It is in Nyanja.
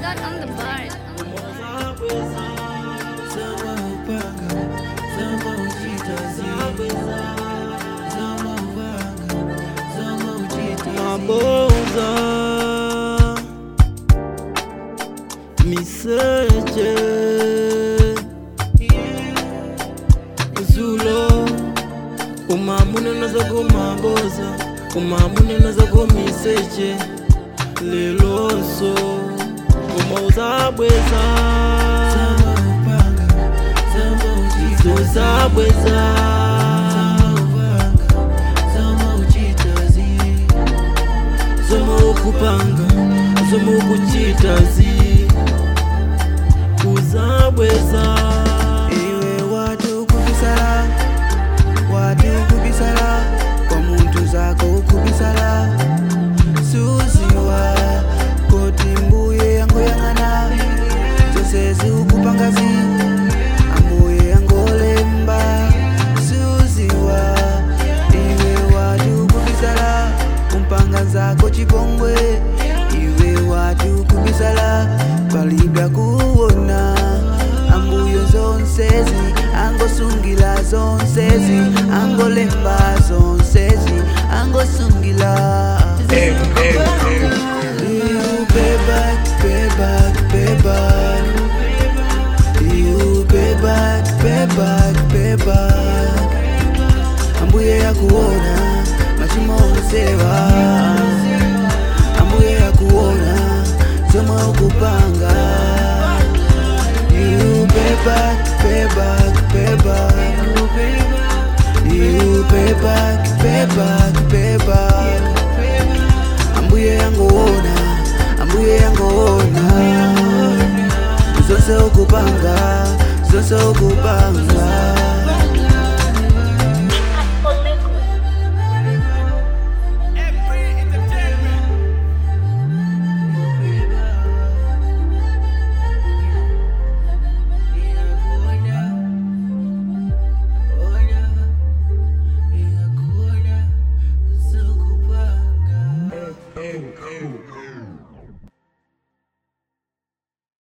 Scott on the bar. maboza miseche zulo umamunena zako maboza umamunena zako miseche leloso umauzabweza zozabweza zomokupanga zomokuchitazi kuzabweza iwe watu kubisala watu kubisala kwa muntu zako kubisala suziwa koti mbuye yango yang'ana zose zikupangazi ambuye yangolemba suziwa iwe watu kubisala kumpanga zako chipongwe iwe watu kubisala palibya kuwona ambuyo zonsezi angosungila zonsezi angolemba zonsezi angosungila You pay back, pay back, pay back. You pay back, pay back, pay back. Ambuye ya kuona machimo usewa Ambuye ya kuona zoma ukupanga You pay back, pay back, pay back You pay back, pay back, pay back Ambuye yangoona, ambuye yangoona Zose ukupanga, zose ukupanga